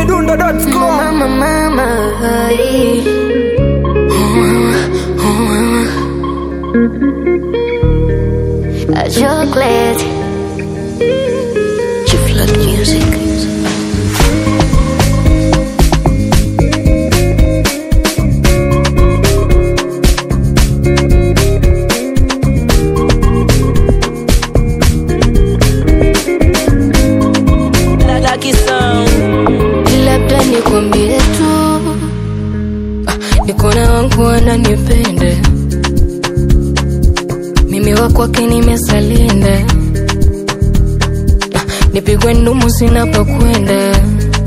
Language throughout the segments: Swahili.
chizimidundo.com Mama, mama, ay. Oh, mama, oh, mama. A chocolate. Chiflat music. labda nikwambie tu ah, niko na wangu wananipende mimi wa kwake nimesalinda ah, nipigwe ndumu sinapokwenda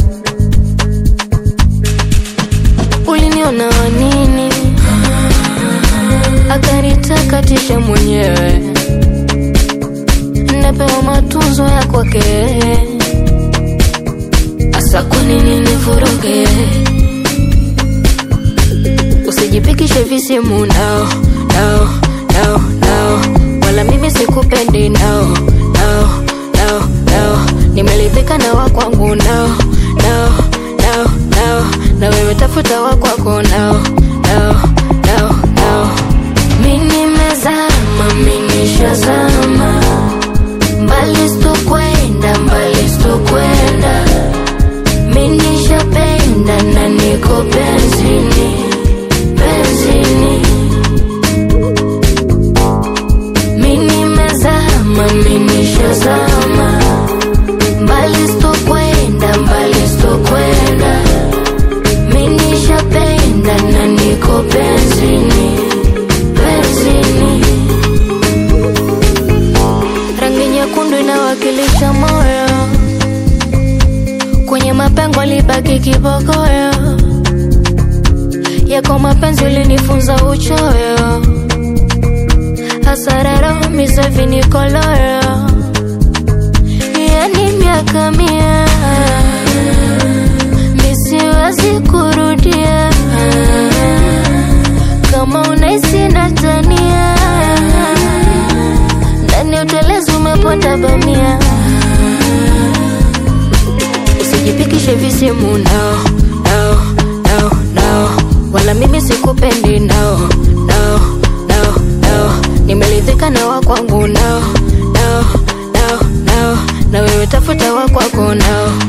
uliniona wanini akanitakatisha mwenyewe napewa matunzo ya kwake Asa kwa nini nivuruge? Usijipikishe visimu nao nao nao nao, wala mimi sikupendi nao nao nao nao, nimelipika na wakwangu nao nao nao nao, na wewe tafuta wakwako nao nao nao nao. Mimi nimezama, mimi nishazama, mbali sitokwenda, mbali sitokwenda minishapenda na niko benzini benzini minimezama minishazama mbali sitokwenda mbali sitokwenda minishapenda na niko benzini benzini rangi nyekundu inawakilisha moyo kwenye mapengo libaki kibogoyo yako mapenzi ulinifunza uchoyo hasararo misavinikoloyo yani miaka mia misiwezi kurudia kama unaisi natania ndani utelezi umepota bamia usijipikishe visimu nao nao nao nao, wala mimi sikupendi nao nao nao nao, nimelidhika na wakwangu nao nao nao nao, na wewe tafuta wakwako nao